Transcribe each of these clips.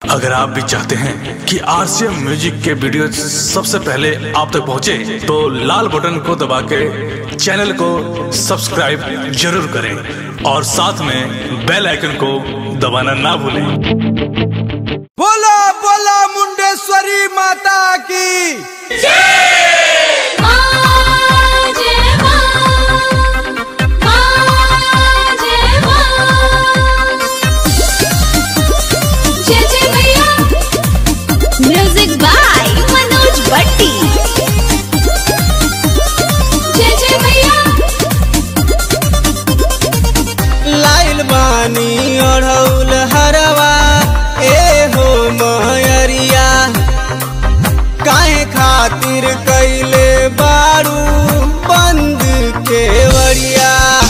अगर आप भी चाहते हैं कि आरसीएम म्यूजिक के वीडियो सबसे पहले आप तक पहुंचे, तो लाल बटन को दबा के चैनल को सब्सक्राइब जरूर करें और साथ में बेल आइकन को दबाना ना भूलें बोला बोला मुंडेश्वरी माता की म्यूजिक बाय मनोज भट्टी जय जय भैया लाइल बानी अढ़ौल हरवा ए हो महरिया काहे खातिर कैले बारू बंद केवड़िया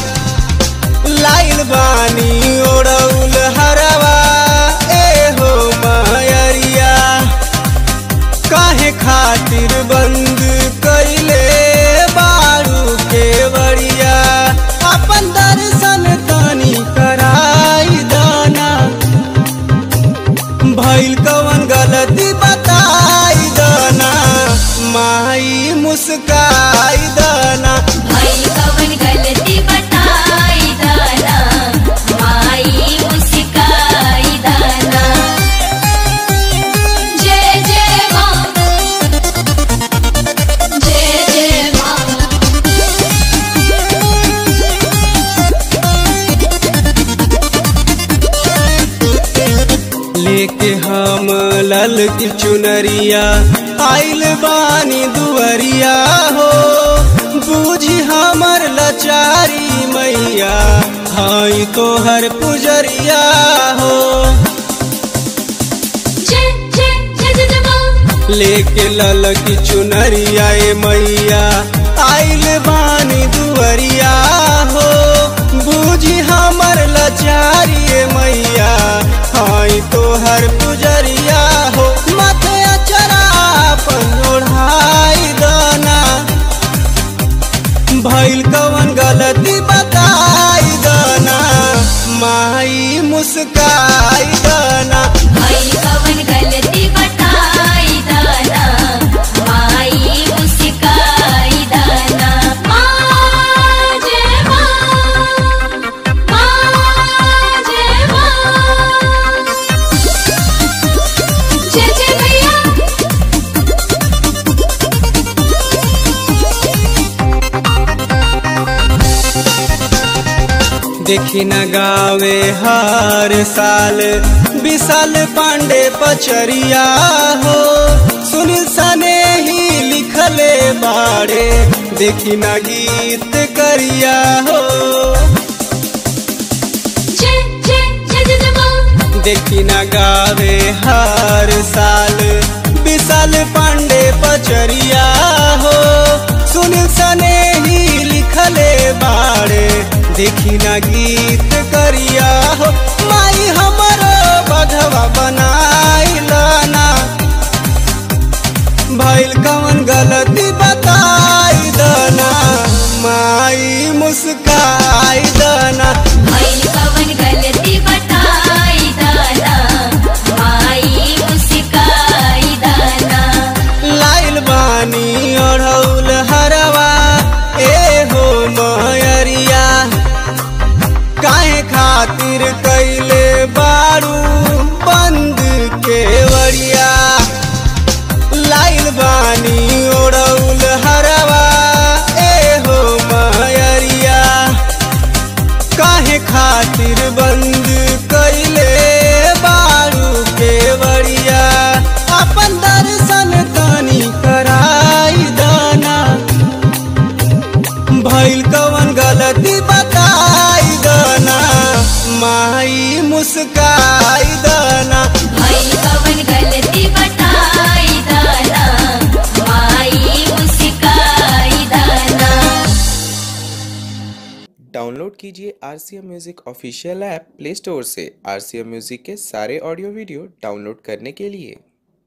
लाइल बानी ओढ़ौल हरवा ए हो महरिया काहे खातिर बंद कैले बारू के बड़िया अपन दर्शन तनी कराई दाना भइल कवन गलती बताई दाना माई मुस्काई दाना भाई कवन गलती बताई दाना माई मुस्काई दाना जय जय माँ जय जय माँ लेके हम लल की चुनरिया आइल बानी दुअरिया हो बूझी हमर लचारी मैया हाई तोहर पुजरिया हो जय जय जय जय जय माँ लेके लल की चुनरिया ए मैया आइल बानी दुअरिया हो बूझी हमर लचारी ए मैया हाई तोहर पुजरिया हो माथे अचरा अपन ओढ़ाई दाना भइल कवन गलती बताई दाना माई मुस्काई दाना भाई कवन गलती बताई दाना माई मुस्काई दाना माँ जय माँ माँ जय माँ जय जय भैया देखी न गावे हर साल विशाल पांडे पचरिया हो सुनील सने ही लिखले बाड़े देखी न गीत करिया हो जय जय जय जय जय माँ देखी न गावे हर साल विशाल पांडे पचरिया हो सुनील सने ही लिखले बाड़े देखी न गीत करिया हो माई हमरो बधवा बनाई लाना भइल कवन गलती बताई दना माई मुस्काई दना भाई कवन गलती बताई दाना माई मुस्काई दाना लाइल बानी अढ़ौल हरवा ए हो मयरिया काहे खातिर कैले बारू बंद केवड़िया लाइल बानी ओढ़ौल हरवा ए हो मयरिया काहे खातिर बंद कैले बारू केवड़िया अपन दर्शन तनी कराई दाना भइल कवन गलती बताई दाना माई मुस्काई दाना भाई कवन गलती बताई दाना माई मुस्काई दाना डाउनलोड कीजिए R C M music official app play store से आर सी एम म्यूज़िक के सारे ऑडियो वीडियो डाउनलोड करने के लिए